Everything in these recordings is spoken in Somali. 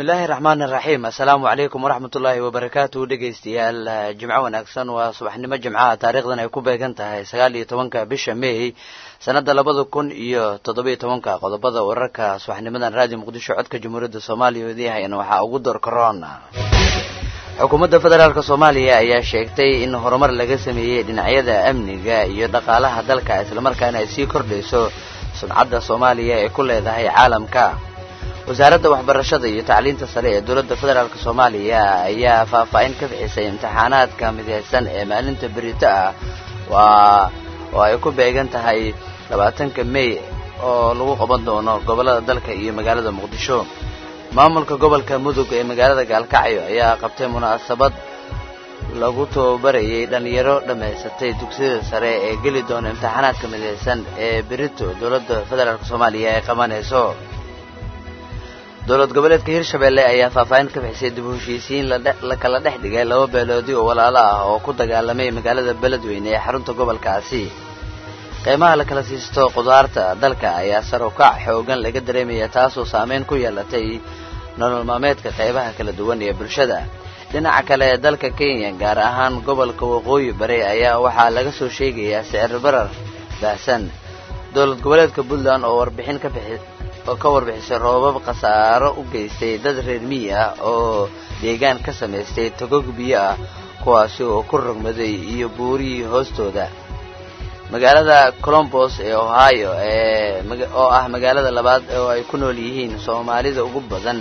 bismillaahi raxmaan iraxiim assalaamu calaykum waraxmatullaahi wabarakaatu dhegaystayaal jimco wanaagsan waa subaxnimo jimcaha taariikhdan ay ku beegan tahay sagaal iyo tobanka bisha may sanadda labada kun iyo toddobiyo tobanka qodobada wararka subaxnimadan raadiyo muqdisho codka jamhuuriyadda soomaaliya oo idiihayana waxaa ugu door karoon xukuumadda federaalk soomaaliya ayaa sheegtay in horumar laga sameeyey dhinacyada amniga iyo dhaqaalaha dalka islamarkaana ay sii kordhayso sumcadda soomaaliya ee ku leedahay caalamka wasaaradda waxbarashada iyo tacliinta sare ee dowladda federaalk soomaaliya ayaa faahfaahin ka bixisay imtixaanaadka mideysan ee maalinta berito ah waa oo ay ku beegan tahay labaatanka may oo lagu qaban doono gobollada dalka iyo magaalada muqdisho maamulka gobolka mudug ee magaalada gaalkacyo ayaa qabtay munaasabad lagu tababarayay dhallinyaro dhammaysatay dugsiyada sare ee geli doona imtixaanaadka mideysan ee berito dowladda federaalk soomaaliya ay qabanayso dowlad goboleedka hirshabelle ayaa faahfaahin ka bixisay dib u heshiisiin la kala dhex dhigay laba beeloodi oo walaalo ah oo ku dagaalamay magaalada beledweyne ee xarunta gobolkaasi qiimaha la kala siisto qudaarta dalka ayaa sar u kac xoogan laga dareemaya taasoo saameyn ku yeelatay nolol maalmeedka qaybaha kala duwan ee bulshada dhinaca kale dalka kenya gaar ahaan gobolka waqooyi bari ayaa waxaa laga soo sheegayaa sicir barar baahsan dowlad goboleedka puntland oo warbixin ka bixi oo ka warbixisay roobab khasaaro u geystay dad reer miyi ah oo deegaan ka samaystay togog biyo ah kuwaasi oo ku rogmaday iyo buurihii hoostooda magaalada colombos ee ohio ee oo ah magaalada labaad oo ay ku nool yihiin soomaalida ugu badan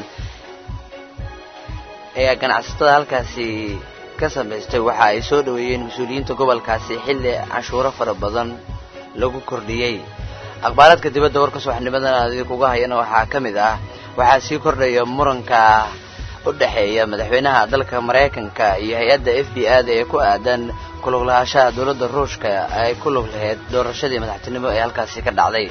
ayaa ganacsatada halkaasi ka samaystay waxa ay soo dhoweeyeen mas-uuliyiinta gobolkaasi xilli canshuuro fara badan lagu kordhiyey akhbaaraadka dibadda warka subaxnimadan idinkuga hayana waxaa ka mid ah waxaa sii kordhaya muranka u dhexeeya madaxweynaha dalka maraykanka iyo hay-adda f b a da ee ku aadan kulug lahaanshaha dowladda ruushka ay ku lug lahayd doorashadii madaxtinimo ee halkaasi ka dhacday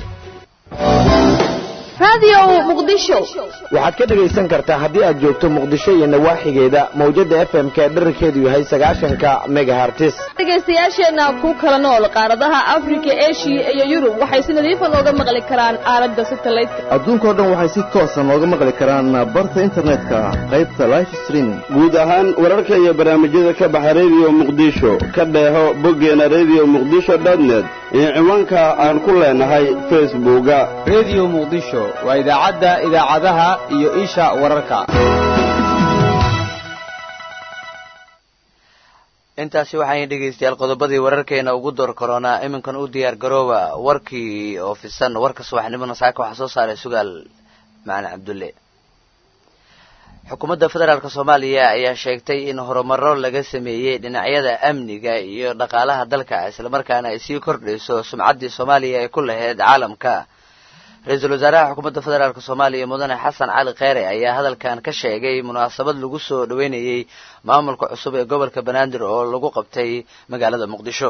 waxaad ka dhegaysan kartaa haddii aad joogto muqdisho iyo nawaaxigeeda mawjada f m ka dherarkeedu yahay sagaashanka megahartis dhegaystayaasheenna ku kala nool qaaradaha afrika eshiya iyo yurub waxay si nadiifa nooga maqli karaan aalada satelliteka adduunkao dhan waxay si toosa nooga maqli karaan barta internetka qaybta life streaming guud ahaan wararka iyo barnaamijyada ka baxa rediyo muqdisho ka dheeho boggeena rediyo muqdisho dotnet iyo ciwaanka aan ku leenahay facebooka rediyo muqdisho waa idaacadda idaacadaha iyo isha wararka intaasi waxaay dhegaystayaal qodobadii wararkeena ugu door karoonaa iminkan u diyaar garooba warkii oo fisan warka subaxnimona saaka waxaa soo saaray sugaal macalin cabdulle xukuumadda federaalk soomaaliya ayaa sheegtay in horumaro laga sameeyey dhinacyada amniga iyo dhaqaalaha dalka islamarkaana ay sii kordhayso sumcaddii soomaaliya ay ku lahayd caalamka ra-iisul wasaaraha xukuumadda federaalk soomaaliya mudane xasan cali kheyre ayaa hadalkan ka sheegay munaasabad lagu soo dhoweynayey maamulka cusub ee gobolka banaadir oo lagu qabtay magaalada muqdisho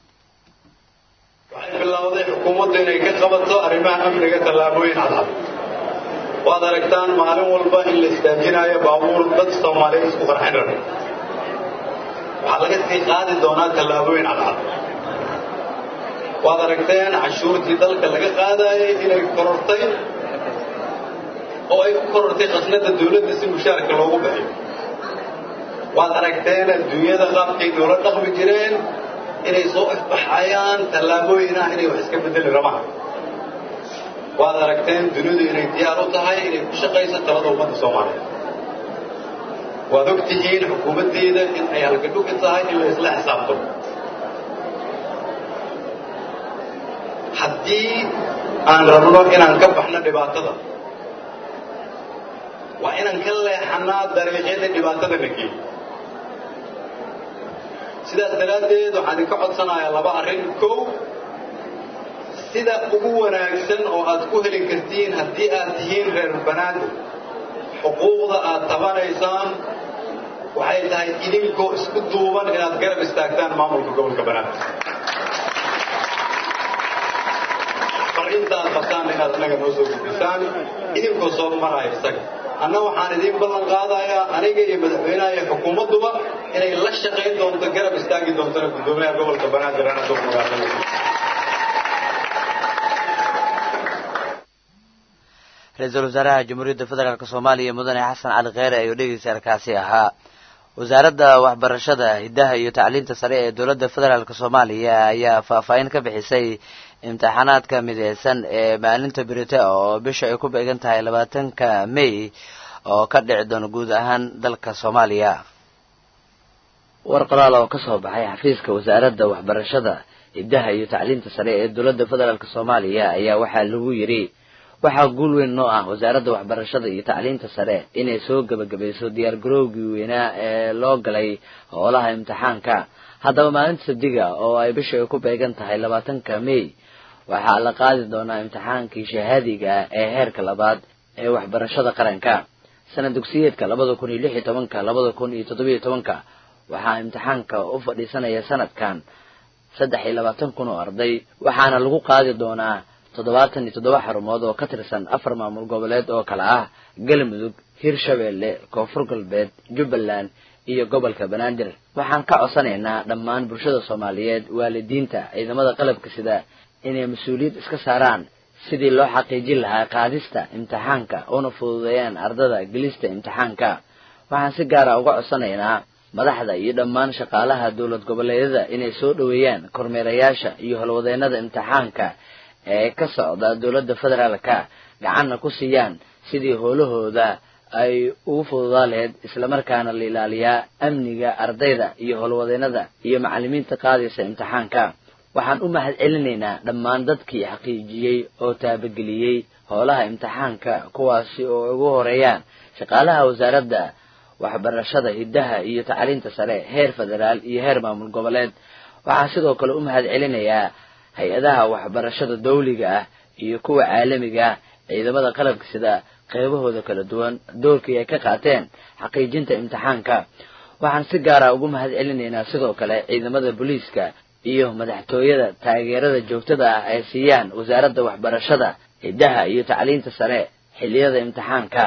waxay bilowday xukuumaddu inay ka qabato arrimaha amniga tallaabooyin cadcad waad aragtaan maalin walba in la istaajinaayo baabuur dad soomaaliyeed isku qarxin raba waxaa laga sii qaadi doonaa tallaabooyin cadcad waad aragteen cashuurtii dalka laga qaadaayay inay korortay oo ay ku korortay khasnada dawladda si mushaarka loogu bixiyo waad aragteen adduunyada qaabkay noola dhaqmi jireen inay soo ifbaxayaan tallaabooyin ah inay wax iska bedeli rabaan waad aragteen dunidu inay diyaar u tahay inay ku shaqayso talada ummadda soomaaliyeed waad og tihiin xukuumaddeeda in ay halgadhugi tahay in la isla xisaabtamo haddii aan rabno inaan ka baxno dhibaatada waa inaan ka leexannaa dariiqyada dhibaatada na geeyo sidaas daraaddeed waxaan idinka codsanayaa laba arrin kow sida ugu wanaagsan oo aad ku heli kartiin haddii aad tihiin reer banaadir xuquuqda aad tabanaysaan waxay tahay idinkoo isku duuban inaad garab istaagtaan maamulka gobolka banaadir intaad qabtaan inaad inaga noo soo gudbisaan idinkoo soo maraayo isaga anna waxaan idiin ballan qaadayaa aniga iyo madaxweynaha iyo xukuumadduba inay la shaqayn doonto garab istaagi doontona guddoomiyaha gobolka banaadir anasoo magaalada ra-iisul wasaaraha jamhuuriyadda federaalk soomaaliya mudane xasan cali kheyre ayuu dhegeystaalkaasi ahaa wasaaradda waxbarashada hiddaha iyo tacliinta sare ee dowladda federaalk soomaaliya ayaa faahfaahin ka bixisay imtixaanaadka mideysan ee maalinta berite oo bisha ay ku beegan tahay labaatanka may oo ka dhici doona guud ahaan dalka soomaaliya war qoraal oo ka soo baxay xafiiska wasaaradda waxbarashada hiddaha iyo tacliinta sare ee dowladda federaalk soomaaliya ayaa waxaa lagu yidhi waxaa guul weyn noo ah wasaaradda waxbarashada iyo tacliinta sare inay soo gebagabayso diyaargarowgii weynaa ee loo galay howlaha imtixaanka haddaba maalinta sabdiga oo ay bisha ay ku beegan tahay labaatanka may waxaa la qaadi doonaa imtixaankii shahaadiga ee heerka labaad ee waxbarashada qaranka sanad dugsiyeedka labada kun iyo lix iyo tobanka labada kun iyo toddobiyo tobanka waxaa imtixaanka u fadhiisanaya sanadkan saddex iyo labaatan kun oo arday waxaana lagu qaadi doonaa toddobaatan iyo toddoba xarumood oo ka tirsan afar maamul goboleed oo kale ah galmudug hirshabeelle koonfur galbeed jubbaland iyo gobolka banaadir waxaan ka codsanaynaa dhammaan bulshada soomaaliyeed waalidiinta ciidamada qalabka sida inay mas-uuliyad iska saaraan sidii loo xaqiijin lahaa qaadista imtixaanka una fududeeyaan ardada gelista imtixaanka waxaan si gaara uga codsanaynaa madaxda iyo dhammaan shaqaalaha dowlad goboleedyada inay soo dhoweeyaan kormeerayaasha iyo howlwadeennada imtixaanka ee ka socda dowladda federaalka gacanna ku siiyaan sidii howlahooda ay ugu fududaa lahayd islamarkaana la ilaaliyaa amniga ardayda iyo howlwadeennada iyo macallimiinta qaadaysa imtixaanka waxaan u mahad celinaynaa dhammaan dadkii xaqiijiyey oo taabageliyey howlaha imtixaanka kuwaasi oo ugu horeeyaan shaqaalaha wasaaradda waxbarashada hiddaha iyo tacliinta sare heer federaal iyo heer maamul goboleed waxaan sidoo kale u mahad celinayaa hay-adaha waxbarashada dawliga ah iyo kuwa caalamiga ah ciidamada qalabka sida qeybahooda kala duwan doorkii ay ka qaateen xaqiijinta imtixaanka waxaan si gaara ugu mahad celinaynaa sidoo kale ciidamada booliiska iyo madaxtooyada taageerada joogtada ah ay siiyaan wasaaradda waxbarashada hiddaha iyo tacliinta sare xilliyada imtixaanka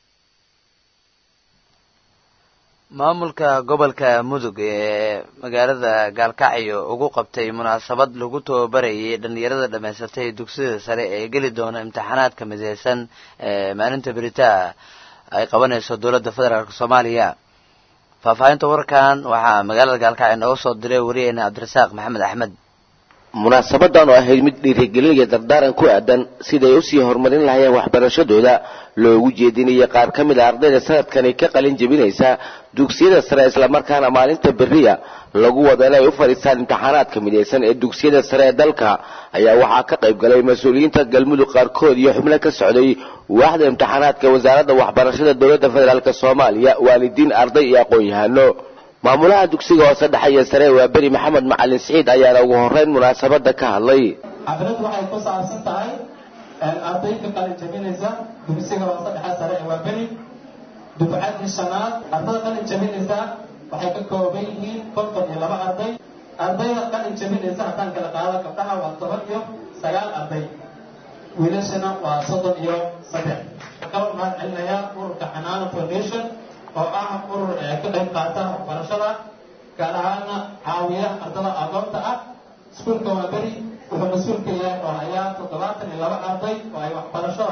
maamulka gobolka mudug ee magaalada gaalkacyo ugu qabtay munaasabad lagu tababarayay dhalinyarada dhammaysatay dugsiyada sare ee geli doona imtixaanaadka mideysan ee maalinta beritaa ay qabanayso dowladda federaalk soomaaliya faahfaahinta warkan waxaa magaalada gaalkacyo nooga soo diray wariyeyna cabdirasaaq maxamed axmed munaasabadan oo ahayd mid dhiirigelin iyo dardaaran ku aadan siday usii horumarin lahayeen waxbarashadooda loogu jeedinayay qaar ka mid a ardayda sanadkani ka qalin jebinaysa dugsiyada sare islamarkaana maalinta beriya lagu wada inay u fadhiistaan imtixaanaadka midaysan ee dugsiyada sare ee dalka ayaa waxaa ka qayb galay mas-uuliyiinta galmudug qaarkood iyo xubno ka socday waaxda imtixaanaadka wasaaradda waxbarashada dowladda federaalk soomaaliya waalidiin arday iyo aqoon-yahano maamulaha dugsiga hoose dhexe iyo sare waa beri maxamed macalin siciid ayaana ugu horeyn munaasabada ka hadlay xaflad waxay ku saabsan tahay arday ka qalin jabinaysa dugsiga hoose dhexe sare ee waa beri dufcadii shanaad ardada qalin jabinaysa waxay ka kooban yihiin konton iyo laba arday ardayda qalin jabinaysa haddaan kala qaado gabdhaha waa toban iyo sagaal arday wiilashana waa soddon iyo saddex kaba mahad celinayaa ururka xanaano foundation oo ah urur ka qayb qaata waxbarashada gaar ahaana caawiya ardada agoonta ah iskuulka waa beri wuxuu mas-uulka yahay oo hayaa toddobaatan iyo laba arday oo ay waxbarashada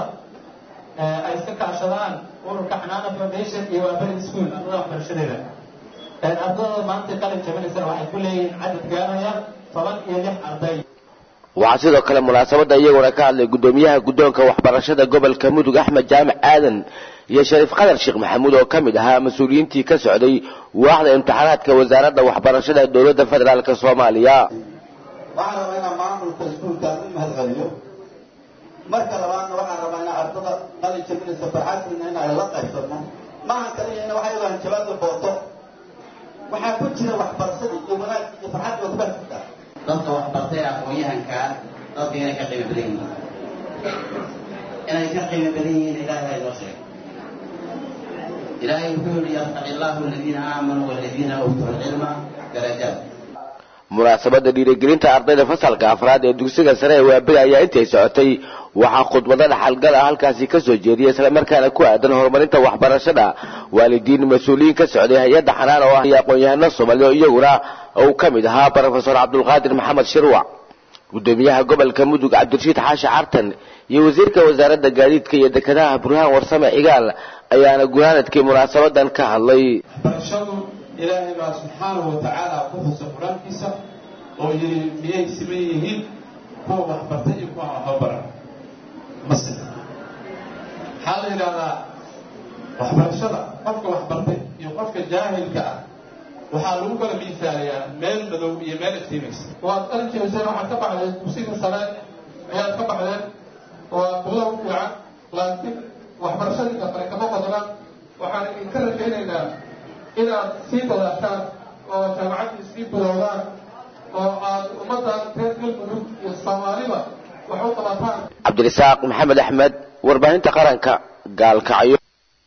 ay iska kaashadaan ururka xanaana foundation iyo waa beri school ardada waxbarashadeeda ardada maanta qalin jabinaysana waxay ku leeyihiin cadad gaaraya toban iyo lix arday waxaa sidoo kale munaasabada iyaguna ka hadlay guddoomiyaha guddoonka waxbarashada gobolka mudug axmed jaamac aadan iyo shariif qadar sheekh maxamuud oo ka mid ahaa mas-uuliyiintii ka socday waaxda imtixaanaadka wasaaradda waxbarashada dowladda federaalk soomaaliya waxaan rabaa inaan maamulka iskuulkaan u mahad celiyo marka labaadna waxaan rabaa inaan ardada qalin jabinaysa farxadkiina in ay la qaybsano maahan kaliya in waxay lahan jawaabda booto waxaa ku jira waxbarashadii iyo wanaagii iyo farxadii waa ku baajirtaa dadka waxbartay aqoon-yahankaa dadka inay ka qiimo badan yihiin inay ka qiimo badan yihiin ilaahay baa inoo sheegay ilaahay wuxuu yihi yarfaci allahu aladiina aamanuu waladiina uutuu lcilma darajaat munaasabada dhiirigelinta ardayda fasalka afraad ee dugsiga sare ee waaberi ayaa intay socotay waxaa khudbado dhaxalgal ah halkaasi ka soo jeediyay islamarkaana ku aadan horumarinta waxbarashada waalidiin mas-uuliyiin ka socday hay-adda xanaan oo ah iyo aqoon-yahano soomaaliya iyaguna uu ka mid ahaa brofesor cabdulqaadir maxamed shirwac gudoomiyaha gobolka mudug cabdirashiid xaashi cartan iyo wasiirka wasaaradda gaadiidka iyo dekedaha burhaan warsame cigaal ayaana gunaanadkii munaasabadan ka hadlay waxbarashadu ilaahay baa subxaanahu watacaala ku xusa qur-aankiisa oo yidhi miyay siman yihiin kuwa waxbartay iyo kuwa waxbabaran mase waxaa la yidhahdaa waxbarashada qofka waxbartay iyo qofka jaahilka ah waxaa lagu kala miisaaliyaa meel madow iyo meel iftiimaysa waad arkayseen waxaad ka baxdeen dugsiga sare ayaad ka baxdeen waa bilow fiican laakiin waxbarashadii dafare kama qodnaan waxaan idinka rajaynaynaa inaad sii dadaashaan oo jaamacaddii sii bilowdaan oo aad ummaddan reer galmudug iyo soomaaliba wax u qabataan cabdirasaaq maxamed axmed warbaahinta qaranka gaalkacyo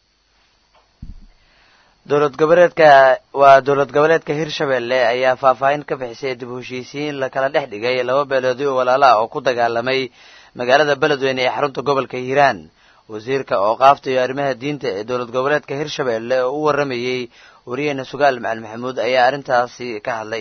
dowlad goboleedka waa dowlad goboleedka hirshabelle ayaa faahfaahin ka bixisay dib u heshiisiin la kala dhex dhigay laba beeloodi oo walaala ah oo ku dagaalamay magaalada beledweyne ee xarunta gobolka hiiraan wasiirka ooqaafta iyo arrimaha diinta ee dowlad goboleedka hirshabelle oo u waramayey wariyeena sugaal macali maxamuud ayaa arrintaasi ka hadlay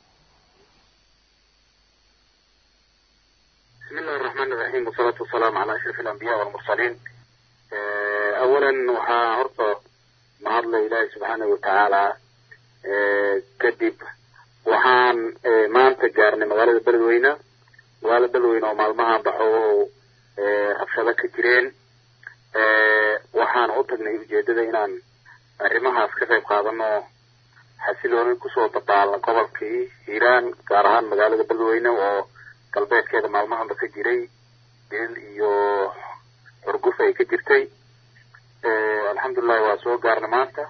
بسم الله الرحمن الرحيم والصلاة والسلام على أشرف الأنبياء والمرسلين آه، أولا وحا هرطة mahadla ilaahay subxaana watacaala kadib waxaan maanta gaarnay magaalada beledweyne magaalada beledweyne oo maalmahan baxo oo rabshado ka jireen waxaan u tagnay ujeedada inaan arrimahaas ka qayb qaadano xasilooni kusoo dabaalna gobolkii hiiraan gaar ahaan magaalada beledweyne oo galbeedkeeda maalmahanba ka jiray dil iyo xurguf ay ka jirtay alxamdulilahi waa soo gaarna maanta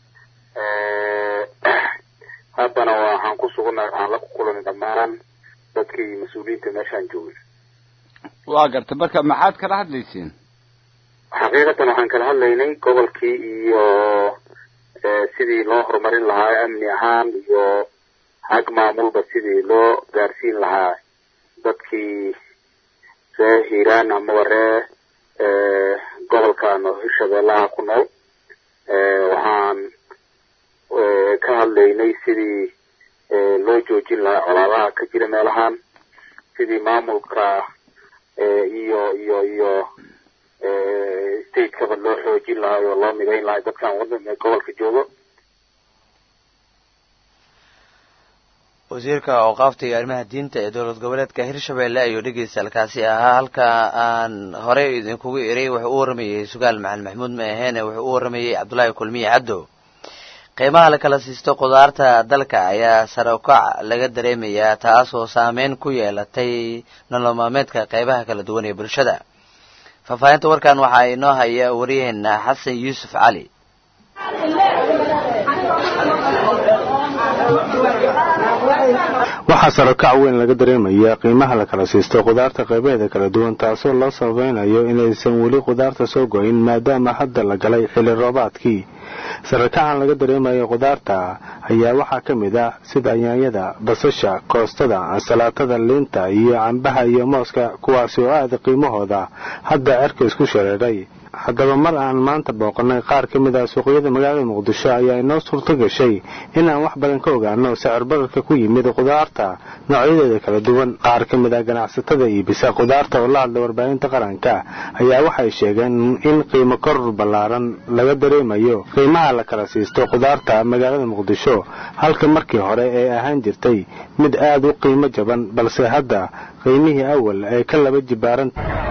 haddana waxaan ku sugannahay waxaan la kukulanay dhammaan dadkii mas-uuliyiinta meeshaan joogay waa gartay marka maxaad kala hadlayseen xaqiiqatan waxaan kala hadlaynay gobolkii iyo sidii loo horumarin lahaa amni ahaan iyo xag maamulba sidii loo gaarsiin lahaa dadkii ree hiiraan amaba ree gobolkan oo hirshabeellaha ku nool waxaan ka hadlaynay sidii loo joojin lahaa colaadaha ka jira meelahan sidii maamulka iyo iyo iyo statekaba loo xoojin lahaa oo loo midayn lahaa dadkan wadan gobolka joogo wasiirka ooqaafta iyo arrimaha diinta ee dowlad goboleedka hirshabelle ayuu dhegeysalkaasi ahaa halka aan horey idinkugu iray wuxuu u waramayey sugaal macalin maxamuud ma aheene wuxuu u waramayey cabdullaahi kulmiye caddo qiimaha la kala siisto khudaarta dalka ayaa sare ukac laga dareemayaa taasoo saameyn ku yeelatay nolol maalmeedka qeybaha kala duwan ee bulshada faahfaahinta warkan waxaa inoo haya wariyaheena xasan yuusuf cali waxaa sarokac weyn laga dareemaya qiimaha la kala siisto khudaarta qaybaheeda kala duwan taasoo loo sabaynayo inaysan weli khudaarta soo goyn maadaama hadda la galay xilli roobaadkii sarakacan laga dareemayo khudaarta ayaa waxaa ka mid ah sida yaanyada basasha koostada ansalaatada liinta iyo cambaha iyo mooska kuwaasi oo aada qiimahooda hadda cerka isku shareeray haddaba mar aan maanta booqanay qaar ka mid ah suuqyada magaalada muqdisho ayaa inoo suurto gashay inaan wax badan ka ogaano sicir bararka ku yimid khudaarta noocyadeeda kala duwan qaar ka mid ah ganacsatada iibisa khudaarta oo la hadla warbaahinta qaranka ayaa waxay sheegeen in qiimo koror ballaaran laga dareemayo qiimaha la kala siisto khudaarta magaalada muqdisho halka markii hore ee ahaan jirtay mid aad u qiimo jaban balse hadda qiimihii awal ay ka laba jibaaran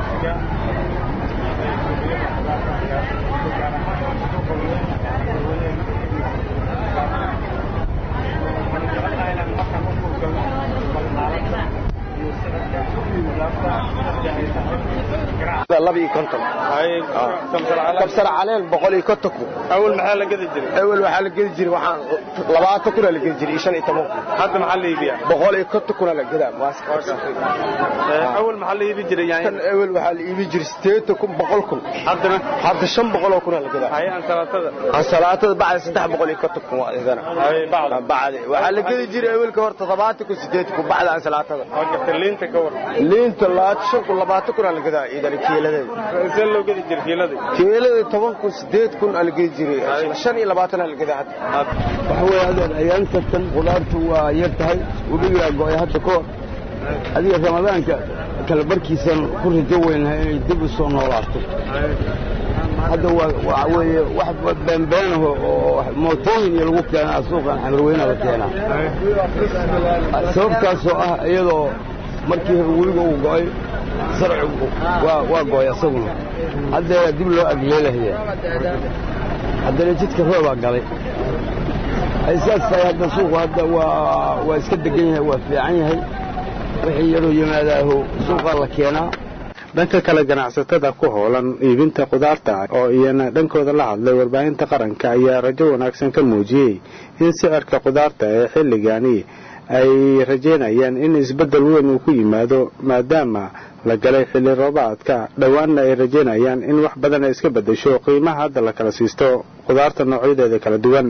kabsar caleel boqol iyo konton kun awal maxaa la gedi jiray awal waxaa la gedi jiray waxaan labaatan kuna la gedi jiray iyo shan iyo toban kun hadda maxaa la iibiyaa boqol iyo konton kuna la gedaa awal maxaa la iibi jiray kan awal waxaa la iibi jiray sideetan kun boqol kun haddana hadda shan boqol oo kuna la gedaa haye ansalaatada ansalaatada bacda saddex boqol iyo konton kun waa idana haye bacda bacda waxaa la gedi jiray awalka hor toddobaatan kun sideetan kun bacda ansalaatada waa garta liinta ka war liinta labaatan shan kun labaatan kuna la gedaa idana kiiladeeda see loo gedi jiray kiilada kiilada toban kun sideed kun aa la gedi jiray shan iyo labaatan aa la gedaa hadda waxa weeye hadeen ayaanta tan khudaartu waa yar tahay weligaa go-ay hadda ka hor adiga ramadaanka kala barkiisan ku rajo weynahay inay dib u soo noolaato hadda waa weeye wax beenbeenaho oo mootooyin iyo lagu keenaa suuqan xamarweynaha la keenaa sababtaasoo ah iyadoo markii hore weliga uu go'ay sarcigu waa go'ay asaguna haddeera dib loo agleelahaya haddana jidka roobaa galay ay saas tahay hadda suuqu hadda waa waa iska degan yahay waa fiican yahay wixii yaroo yimaadaaho suuqaa la keenaa dhanka kale ganacsatada ku hoolan iibinta khudaarta oo iyana dhankooda la hadlay warbaahinta qaranka ayaa rajo wanaagsan ka muujiyey in sicirka khudaarta ee xilligani ay rajaynayaan in isbeddel weyn uu ku yimaado maadaama la galay xilli roobaadka dhowaanna ay rajaynayaan in wax badan ay iska beddesho qiimaha hadda la kala siisto khudaarta noocyadeeda kala duwan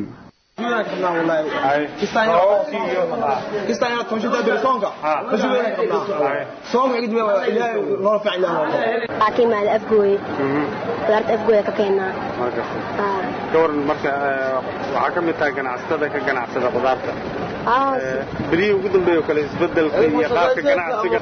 kiimaada afgooye qudaarta afgooye ka keenaa gawaran marka waxaa ka mid tahay ganacsatada ka ganacsada khudaarta berihii ugu dambeeya oo kale isbedelka iyo qaabka ganacsiga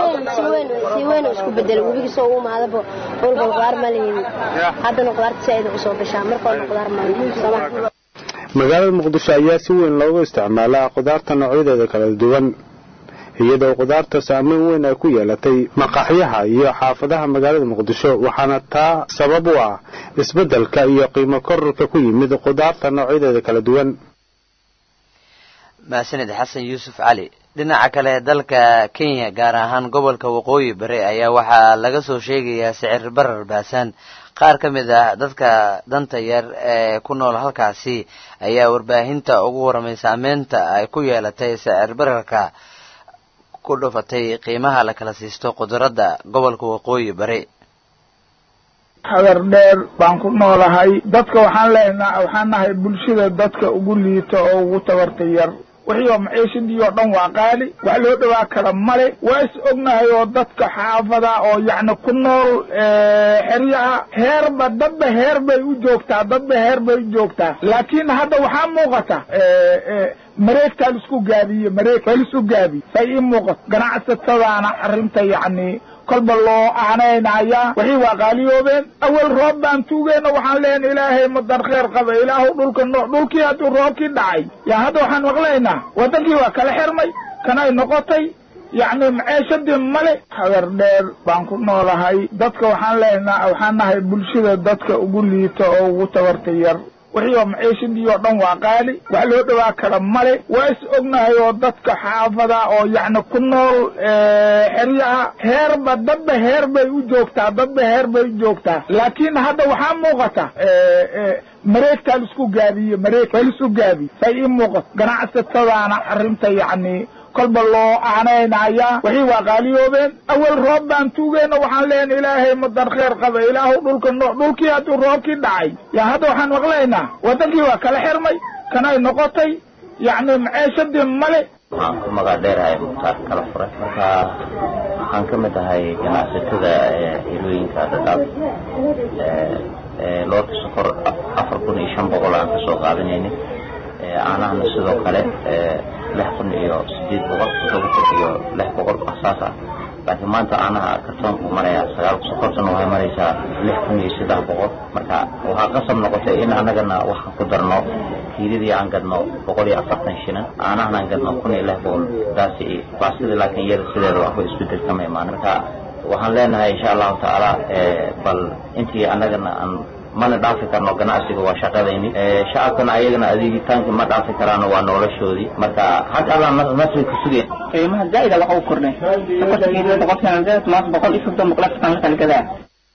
si weyn isku bedel webigi soo u imaadaba dhulba qudaar ma lehin haddana qudaarta saaida usoo gashaa marka horna qudaar ma magaalada muqdisho ayaa si weyn loogu isticmaalaa khudaarta noocyadeeda kala duwan iyadoo khudaarta saameyn weyn ay ku yeelatay maqaaxyaha iyo xaafadaha magaalada muqdisho waxaana taa sabab u ah isbeddelka iyo qiimo kororka ku yimid khudaarta noocyadeeda kala duwan mahadsanid xasan yuusuf cali dhinaca kale dalka kenya gaar ahaan gobolka waqooyi bari ayaa waxaa laga soo sheegayaa sicir barar baasaan qaar ka mid ah dadka danta yar ee ku nool halkaasi ayaa warbaahinta ugu waramay saameynta ay ku yeelatay sicir bararka ku dhufatay qiimaha la kala siisto qudaradda gobolka waqooyi bari hadar dheer baan ku noolahay dadka waxaan leenaa waxaan nahay bulshada dadka ugu liita oo ugu tabarta yar wixii oo maciishadii oo dhan waa qaali wax loo dhawaa kara male waa is ognahay oo dadka xaafada oo yacni ku nool xeryaha heerba dadba heer bay u joogtaa dadba heer bay u joogtaa laakiin hadda waxaa muuqata mareegtaa laisku gaabiye mareeg waa laisku gaabiye say ii muuqato ganacsatadaana arrinta yacni kolba loo aanaynayaa wixii waa qaaliyoobeen awel roob baan tuugeyna waxaan leenay ilaahay madan kheer qaba ilaahu dhulka noo dhulkii hadduu roobkii dhacay yaa hadda waxaan maqlaynaa waddankii waa kala xirmay kanay noqotay yacni maceeshadii male hadar dheer baan ku noolahay dadka waxaan leenaa waxaan nahay bulshada dadka ugu liita oo ugu tabarta yar wixii oo maciishadii oo dhan waa qaali wax loo dhawaa kara male waa is ognahay oo dadka xaafada oo yacni ku nool xeryaha heerba dadba heer bay u joogtaa dadba heer bay u joogtaa laakiin hadda waxaa muuqata mareegtaa laisku gaabiye mareeg waa laisku gaabiye say ii muuqato ganacsatadaana arrinta yacni kolba loo aanaynayaa wixii waa qaaliyoobeen awel roob baan tuugeyna waxaan leenay ilaahay madan kheer qaba ilaahu dhulka noo dhulkii hadduu roobkii dhacay yaa hadda waxaan maqlaynaa waddankii waa kala xirmay kanay noqotay yacni maceeshadii male waxaan ku magac dheerahay mukhtaar kala furay marka waxaan ka mid ahay ganacsatada hilooyinka dhadhaab loorka sokor afar kun iyo shan boqol aan kasoo qaadanayni caanahana sidoo kale lix kun iyo sideed boqol todoba kun iyo lix boqol saas ah laakiin maanta caanaha kartoonku maraya sagaal sokortana waxay maraysaa lix kun iyo saddex boqol marka waxaa qasab noqotay in annagana waxaan ku darno kiiladii aan gadno boqol iyo afartan shinan caanahana aan gadno kun iyo lix boqol taasi baasida laakiin iyada sideeda waxba isbedel kama imaan marka waxaan leenahay insha allahu tacaala bal intii annagana aan mana dhaafi karno ganacsiga waa shaqadayni shacabkana ayagana adeegitaanka ma dhaafi karaano waa noloshoodii marka xag alla nasri ku sugeen qiimaha zaa'ida waxa uu kordhay sokorta kiilada boqolkiiba zaad maanta boqol iyo soddon boqol afartan la kala gadaa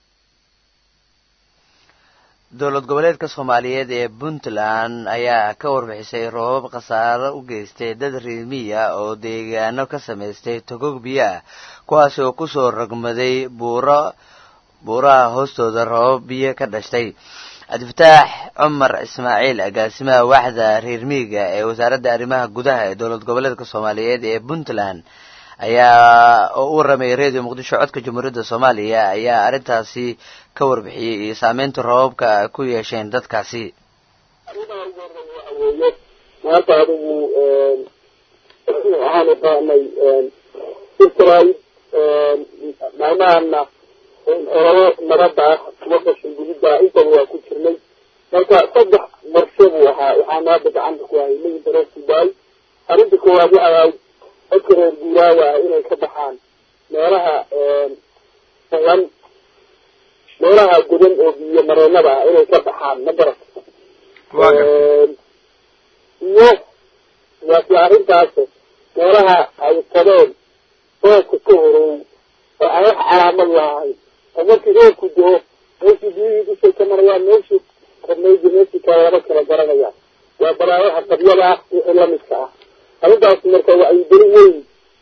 dowlad goboleedka soomaaliyeed ee puntland ayaa ka warbixisay roobab khasaaro u geystay dad riimiya oo deegaano ka samaystay togog biyo ah kuwaasi oo kusoo rogmaday buuro buuraha hoostooda roobab biyo ka dhashtay cabdifataax cumar ismaaciil agaasimaha waaxda reer miiga ee wasaaradda arrimaha gudaha ee dowlad goboleedka soomaaliyeed ee puntland ayaa oo u warramay radio muqdisho codka jamhuuriyadda soomaaliya ayaa arrintaasi ka warbixiyey iyo saameynta roobabka ay ku yeesheen dadkaasi maanta adigu waxaanu qaadnay israel maalmahana ololo nabada ah kuwa qashin gudida intaba waa ku jirnay marka saddex marsho buu ahaa waxaana hadda gacanta ku hayay midinta reer sudaay arrinta koowaad waxay ahayd dadka reer guuraaga ah inay ka baxaan meelaha fugan meelaha godan oo biyo mareenada ah inay ka baxaan ma garat iyo waasi arrintaas meelaha ay qabeen roobka ka horow oo aan wax calaamad lahayn oo markii roobku doo meeshii biyihii dushay ka marayaan meeshii rabnaydi meeshii kale lama kala garanayaan waa balaayaha qabyada ah wixii lamidka ah arrintaas marka wacyigeli weyn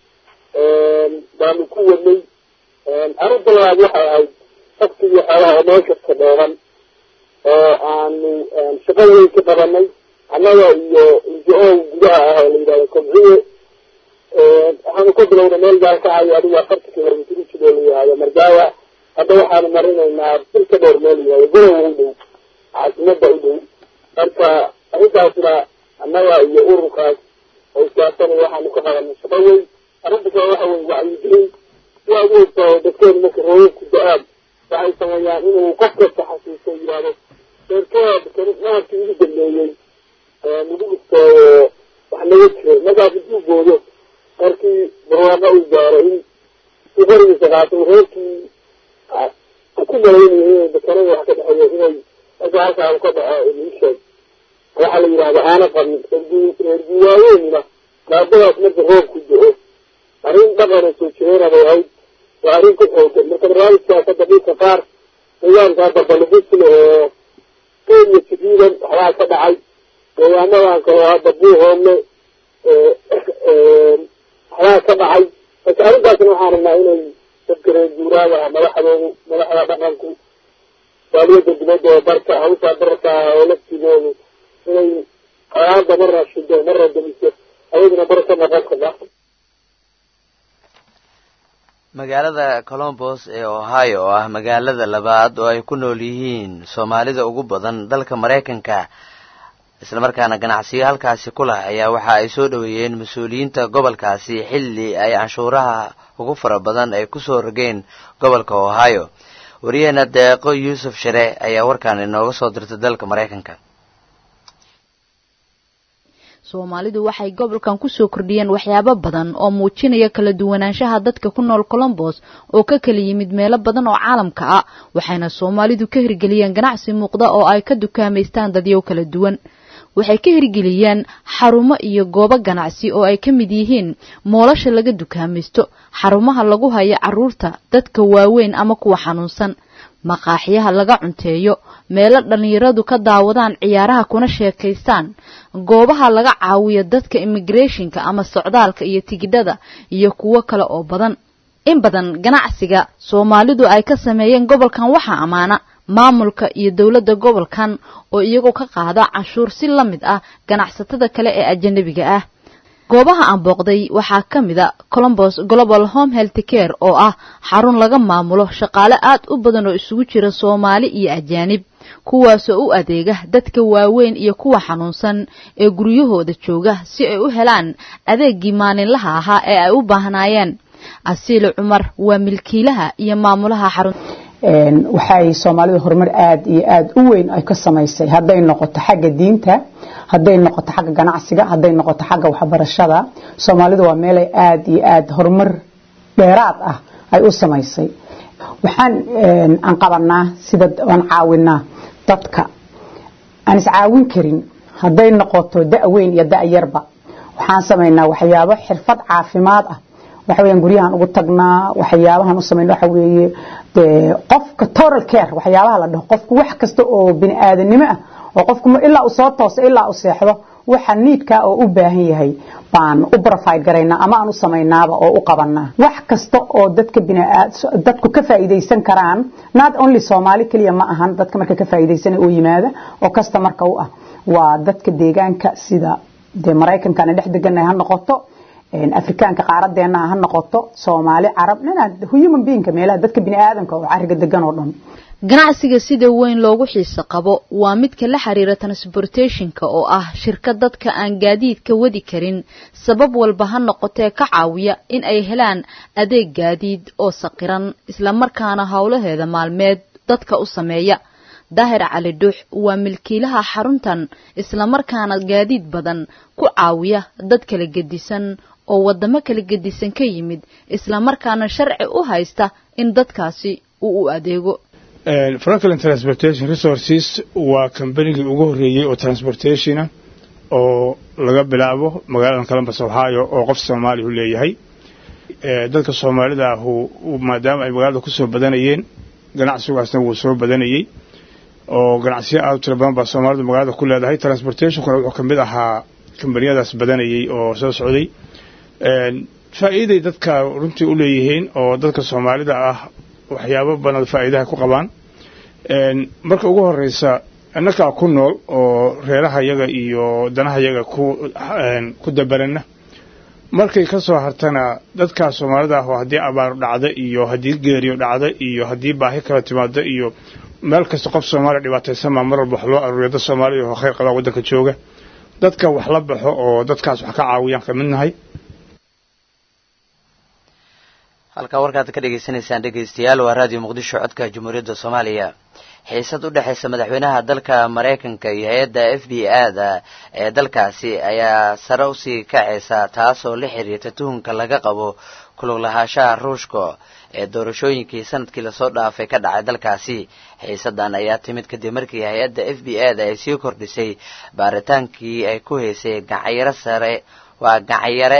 baanu ku wadnay arrinta labaad waxay ahayd dadki iyo xoolaha oo meel kasta dheeran oo aanu shaqada weyn ka qabanay annaga iyo injo gudaha ah oo la yidhahdo kobciye waxaanu ka bilowna meel gaal ka hayo adigu afarta kilomitr ujidoo la yihahdo margaawa hadda waxaanu marinaynaa bil ka dhowr meel yihahdo gorowa u dhow caasimada u dhow marka arrintaasna annaga iyo ururkaas oo iskaasana waxaanu ka qabanay shaqo weyn arrinta kale waxa weye wacyigelin sidaa ugu ogtaa dadkeenu marka roobabku da-aan waxay sameeyaan inuu qof kasta xasuusto yihahdo deerkeeda naharkii ugu dambeeyey nagu dhigtooyo wax naga jiray markaas intuu goodo markii barwaaqo uu gaaro in si qorigiisa qaato reerkii ku malaynayo inay bakanada wax ka dhexeeyo inay marka halkaan ka dhaco iisheeg waxaa la yidhahda aana qabin reer guwaaweynina maadadaas marka roobku do-o arrin dhaqana soo jireena bay ahayd waa arrin ku xoogan marka barnaamijkaas hadda dhulka qaar nidaamka hadda balibisle oo kenya jadiidan waxbaa ka dhacay deegaanadan kale hadda buuhoodle waxbaa ka dhacay marka arrintaasna waxaan rabnaa inay dadka reer guuraaga ah madaxdoodu madaxda dhaqanku saaliyada dibadda oo barka hawshaa bararka ah oo laftigoodu inay qaraada marna shido marna damiso ayaduna bar ka noqon karta magaalada colombos ee ohio oo ah magaalada labaad oo ay ku nool yihiin soomaalida ugu badan dalka maraykanka islamarkaana ganacsiyo halkaasi ku lah ayaa waxa ay soo dhoweeyeen mas-uuliyiinta gobolkaasi xilli ay canshuuraha ugu fara badan ay kusoo rogeen gobolka ohio wariyaheena deeqo yuusuf share ayaa warkaan inooga soo dirtay dalka maraykanka soomaalidu waxay gobolkan kusoo kordhiyeen waxyaabo badan oo muujinaya kala duwanaanshaha dadka ku nool colombos oo ka kala yimid meelo badan oo caalamka ah waxayna soomaalidu ka hirgeliyeen ganacsi muuqda oo ay ka dukaamaystaan dadyow kala duwan waxay ka hirgeliyeen xarumo iyo goobo ganacsi oo ay ka mid yihiin moolasha laga dukaamaysto xarumaha lagu hayo carruurta dadka waaweyn ama kuwa xanuunsan maqaaxyaha laga cunteeyo meelo dhallinyaradu ka daawadaan ciyaaraha kuna sheekaystaan goobaha laga caawiyo dadka immigrationka ama socdaalka iyo tigidhada iyo kuwo kale oo badan in badan ganacsiga soomaalidu ay ka sameeyeen gobolkan waxaa ammaana maamulka iyo dowladda gobolkan oo iyagoo ka qaada canshuur si la mid ah ganacsatada kale ee ajanabiga ah goobaha aan booqday waxaa ka mid a colombos global home health care oo ah xarun laga maamulo shaqaale aad u badan oo isugu jira soomaali iyo ajaanib kuwaasoo u adeega dadka waaweyn iyo kuwa xanuunsan ee guryahooda jooga si ay u helaan adeeggii maalinlaha ahaa ee ay u baahnaayeen asiile cumar waa milkiilaha iyo maamulaha xarun waxay soomaalidu horumar aada iyo aada u weyn ay ka samaysay hadday noqoto xagga diinta hadday noqoto xagga ganacsiga hadday noqoto xagga waxbarashada soomaalidu waa meelay aada iyo aada horumar dheeraad ah ay u samaysay waxaan aan qabanaa sida aan caawinaa dadka aan iscaawin karin hadday noqoto da' weyn iyo da' yarba waxaan samaynaa waxyaabo xirfad caafimaad ah waxa weeyaan guryahan ugu tagnaa waxyaabahan u samayna waxa weeye dee qofka total care waxyaabaha la dhaho qofku wax kasta oo bini aadanimo ah oo qofku ilaa uu soo tooso ilaa uu seexdo waxa niidka oo u baahan yahay baan u provide garaynaa ama aan u samaynaaba oo u qabanaa wax kasta oo dadka bini dadku ka faa'iideysan karaan not only Soomaali kaliya ma ahan dadka marka ka faa'iideysanay oo yimaada oo kasta marka u ah waa dadka deegaanka sida de Mareykanka dhex degan ha noqoto afrikaanka qaaradeena ha noqoto soomaali carab nina human beingka meelaha dadka bini aadamka oo cariga degan oo dhan ganacsiga sida weyn loogu xiiso qabo waa midka la xiriira transportationka oo ah shirkad dadka aan gaadiidka wadi karin sabab walba ha noqotee ka caawiya in ay helaan adeeg gaadiid oo saqiran islamarkaana howlaheeda maalmeed dadka u sameeya daahir cali dhuux waa milkiilaha xaruntan islamarkaana gaadiid badan ku caawiya dad kala gedisan oo wadamo kala gedisan ka yimid islamarkaana sharci u haysta in dadkaasi uu u adeego franklin transportation resources waa kambanigii ugu horreeyey oo transportationa oo laga bilaabo magaalada columbus ohio oo qof soomaalihu leeyahay dadka soomaalida ahu maadaama ay magaalada kusoo badanayeen ganacsigaasna wuu soo badanayey oo ganacsiyo aad u tiro badan baa soomaalidu magaalada ku leedahay transportationkuna wuxuu ka mid ahaa kambaniyadaas badanayey oo soo socday faa'iiday dadka runtii u leeyihiin oo dadka soomaalida ah waxyaabo badan faa'iidaha ku qabaan marka ugu horeysa innakaa ku nool oo reeraha yaga iyo danaha yaga ku ku dabarana markay ka soo hartana dadkaa soomaalida ah oo haddii abaar dhacda iyo haddii geeriyo dhacda iyo haddii baahi kala timaado iyo meel kasta qof soomaaliya dhibaataysan maa mar walba wax loo aruuriya dad soomaaliya oo khayr qabaa waddanka jooga dadka wax la baxo oo dadkaas wax ka caawiyaan ka mid nahay halkaa warkaad ka dhagaysanaysaan dhegaystayaal waa raadiyo muqdisho codka jamhuuriyadda soomaaliya xiisad u dhexaysa madaxweynaha dalka maraykanka iyo hay-adda f b a-da ee dalkaasi ayaa sare usii kacaysa taasoo la xiriirta tuhunka laga qabo kulug lahaanshaha ruushka ee doorashooyinkii sanadkii lasoo dhaafay ka dhacay dalkaasi xiisadan ayaa timid kadib markii hay-adda f b a da ay sii kordhisay baaritaankii ay ku haysay gacanyaro sare waa gacanyare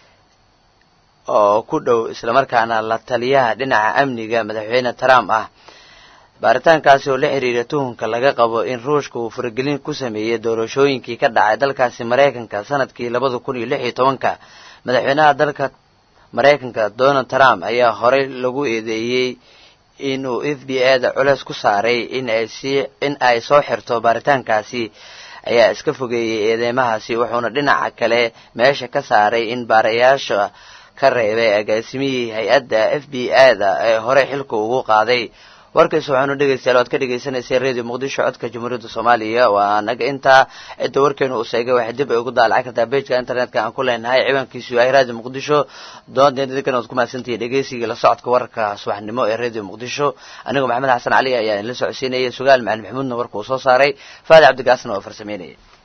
oo ku dhow islamarkaana la taliyaha dhinaca amniga madaxweyne trump ah baaritaankaasi oo la xiriira tuhunka laga qabo in ruushka uu faragelin ku sameeyey doorashooyinkii ka dhacay dalkaasi maraykanka sanadkii labada kun iyo lix iyo tobanka madaxweynaha dalka maraykanka donald trump ayaa horey lagu eedeeyey inuu f b a da culeys ku saaray in ay sii in ay soo xirto baaritaankaasi ayaa iska fogeeyey eedeymahaasi wuxuuna dhinaca kale meesha ka saaray in baarayaasha ka reebay agaasimihii hay-adda f b a da ee horey xilka ugu qaaday warkaas waxaanu dhegaystayaal waad ka dhagaysanaysay radio muqdisho codka jamhuuriyadda soomaaliya waa anaga intaa cidda warkeenu uu sheegay waxay dib ay ugu daalacan kartaa bejka internetka aan ku leenahay ciwaankiisu yahay radio muqdisho doondeedkan waad ku mahadsantihiin dhegaysigii la socodka wararka subaxnimo ee radio muqdisho anigoo maxamed xasan cali ayaa idinla socodsiinayay sugaal macalin maxamuudna warka uu soo saaray faadi cabdigaasna oo farsameynaya